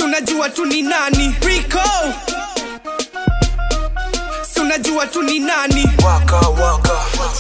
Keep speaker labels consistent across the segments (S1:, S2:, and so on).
S1: unajua tu ni nani Rico si unajua tu ni nani
S2: Waka waka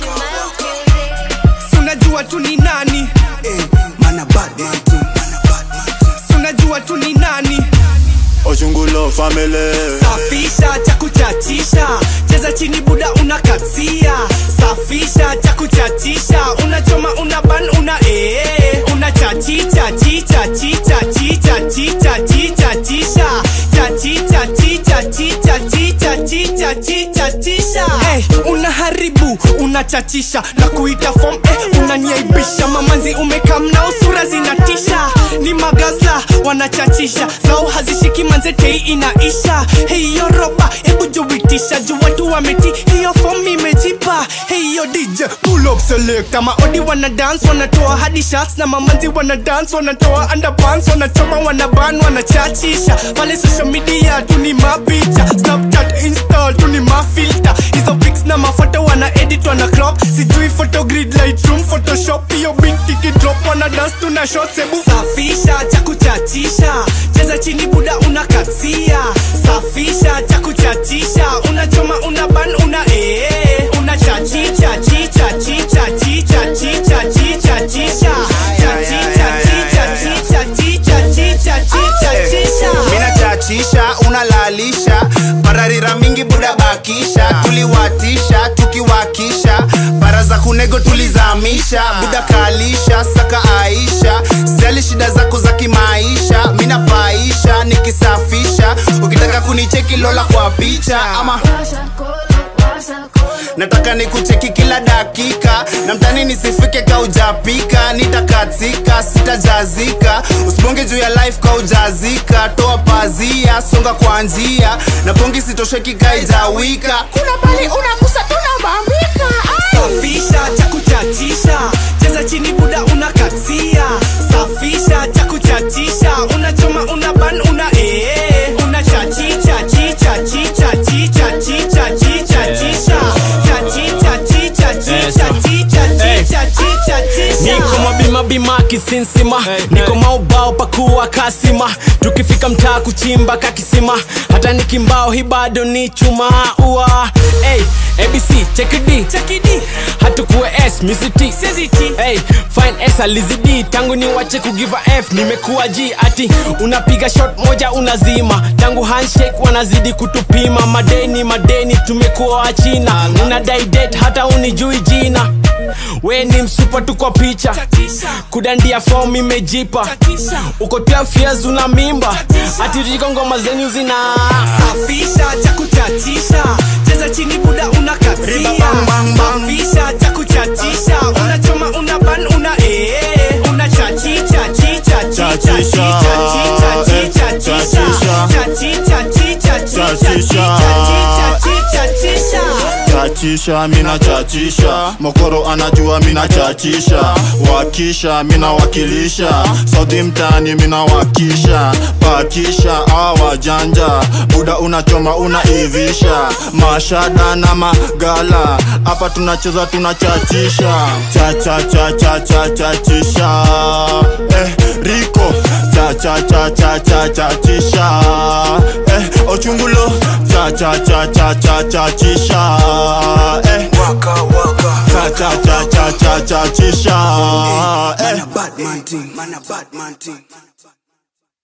S1: si unajua tu ni nani
S2: Eh, mana bad man too Mana bad man too
S1: si unajua tu ni nani
S3: Ochungulo family
S1: safisha cha kuchachisha cheza chini buda unakatia safisha cha kuchachisha unachoma una ban una ee unachachicha chicha chicha chicha chicha chicha chisha chachicha chicha chicha chicha chicha chicha chisha hey, unaharibu unachachisha na kuita fom eh, unaniaibisha mamanzi umekamnao sura zinatisha ni magazla wanachachisha zao hazishiki manze tei inaisha hiyo roba hebu juitisha juu watu wameti hiyo fom imejipa hiyo dj pull up select maodi wana dance wanatoa hadi shots na mamanzi wana dance wanatoa underpants wanachoma wanaban wanachachisha pale social media tu ni mapicha snapchat install tu ni mafilter hizo pics na mafoto wana edit wana crop sijui photogrid lightroom photoshop hiyo binti kidrop wana dance tuna shots hebu safisha cha kuchachisha cheza chini buda unakatia safisha cha kuchachisha unachoma una ban una ee unachachicha chicha chicha chicha chicha chicha chisha chachicha chicha chicha chicha chicha chicha chisha
S4: mina chachisha unalalisha pararira mingi buda bakisha tuliwatisha tukiwakisha para za kunego tulizamisha buda kalisha saka aisha sijali shida zako za kimaisha mina paisha nikisafisha ukitaka kunicheki lola kwa picha ama nataka nikucheki kila dakika na mtani nisifike kaujapika nitakatika sitajazika usibonge juu ya life kaujazika toa pazia songa kwa njia na pongi sitosheki kaijawika kuna pali unakusa tunabambika
S1: safisha cha kuchachisha cheza chini buda unakatia safisha cha kuchachisha unachoma una ban una ee unachachicha chicha chicha chicha chicha chicha chisha chachicha chicha chicha chicha chicha chicha chisha
S5: niko mabima bima kisinsima niko maubao pakuwa kasima tukifika mtaa kuchimba kakisima hata nikimbao hi bado ni chuma ua hey, abc chekidi
S1: chakidi
S5: hatukuwe s misiti
S1: seziti
S5: Hey, fine S alizidi tangu ni wache kugiva F nimekuwa G ati unapiga shot moja unazima tangu handshake wanazidi kutupima madeni madeni tumekuwa wachina unadai date hata unijui jina we ni msupa tu kwa picha
S1: chatisha
S5: kudandia form imejipa
S1: chatisha
S5: uko 12 years una mimba ati riko ngoma zenyu zina
S1: safisha cha kuchachisha cheza chini buda unakatia safisha cha kuchachisha unachoma una ban una ee unachachicha chicha chicha chicha chicha chicha chicha chachicha chicha chicha chicha chicha chicha chicha
S3: chachisha mina chachisha mokoro anajua mina chachisha wakisha mina wakilisha sauti mtani mina wakisha pakisha awajanja buda unachoma unaivisha mashada na magala hapa tunacheza tunachachisha chachachachachachachisha eh, riko chachachachachachachisha eh, ochungulo chachachachachachachisha eh,
S2: Waka waka
S3: chachachachachachisha eh.
S2: Mana bad man thing Mana bad man thing